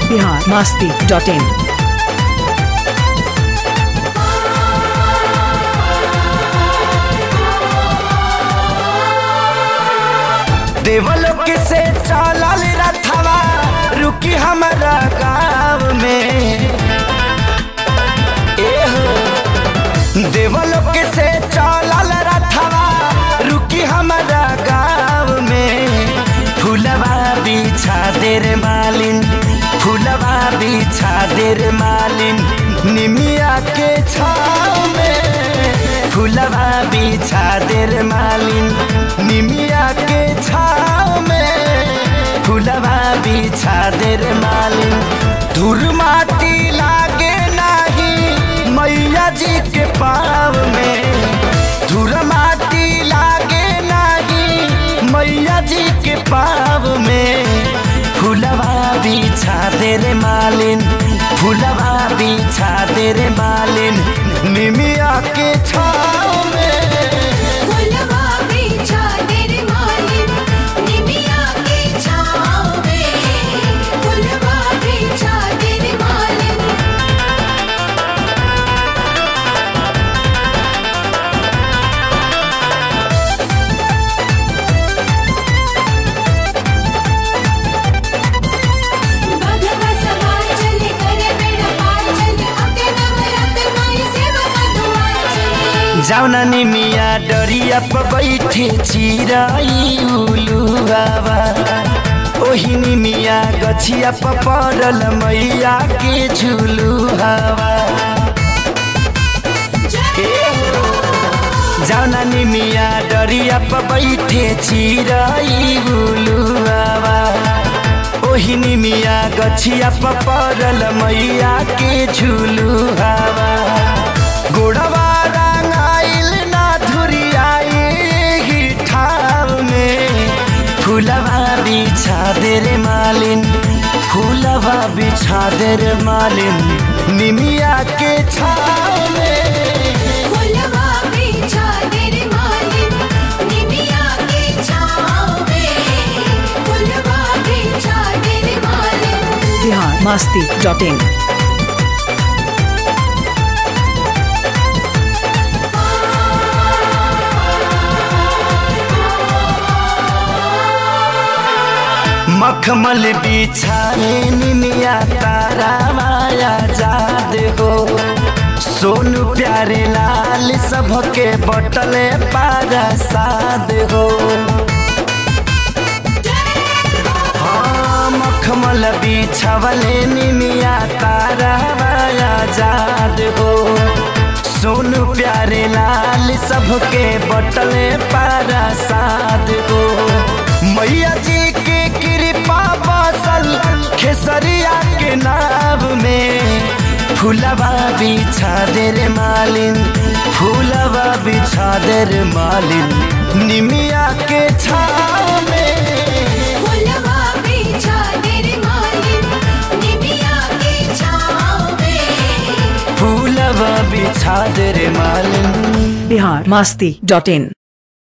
Bihar Masti dot in देवलोक से चलल रथवा रुकी हमारा गाँव में एहो देवलोक से चलल रथवा रुकी हमारा गाँव में फूलवा बिछा दे रे मालिन फूलवा बिछा दे रे मालिन निमिया के छाव में फूलवा बिछा दे रे मालिन निमिया के छाव में फूलवा बिछा दे रे मालिन धूल माटी लागे नाही मैया जी के पाव में धूल माटी लागे नाही मैया जी के पाव में फूलवा बिछा दे रे मालिन फूलवा बिछा दे रे मालिन निमिया के छाव में फुलवा बिछा दे रे मालिन निमिया के छाँव में फुलवा बिछा दे रे मालिन बधवा सवार चले करे बेड़ा पार चले अके नवरत माई सेवा का दुआर चले जाउना निमिया डरिया प बैठे चिराई उलु बाबा ओही निमिया गछिया प पड़ल मैया के झुलु हवा जाउना निमिया डरिया प बैठे चिराई उलु बाबा ओही निमिया गछिया प पड़ल मैया के झुलु हवा गोड़वा रंगाइल ना धुरियाई ही ठाव में फूलवा बिछा दे रे मालिन फूलवा बिछा दे रे मालिन निमिया के छाव में फुलवा बिछा दे रे मालिन निमिया के छाँव में फुलवा बिछा दे रे मालिन बिहार मास्ती डॉट इन मखमल बिछाए निमिया तारा माया जाद हो सोनू प्यारे लाल सबके बटले पारा साद हो हाँ, मखमल बिछवले निमिया तारा माया जाद हो सोनू प्यारे लाल सबके बटले पारा साद हो मैया जी के कृपा बसल खेसरिया के नाव में फूलवा बिछा दे रे मालिन फूलवा बिछा दे रे मालिन निमिया के छाव में फुलवा बिछा दे रे मालिन निमिया के छाँव में फूलवा बिछा दे रे मालिन बिहार मास्ती डॉट इन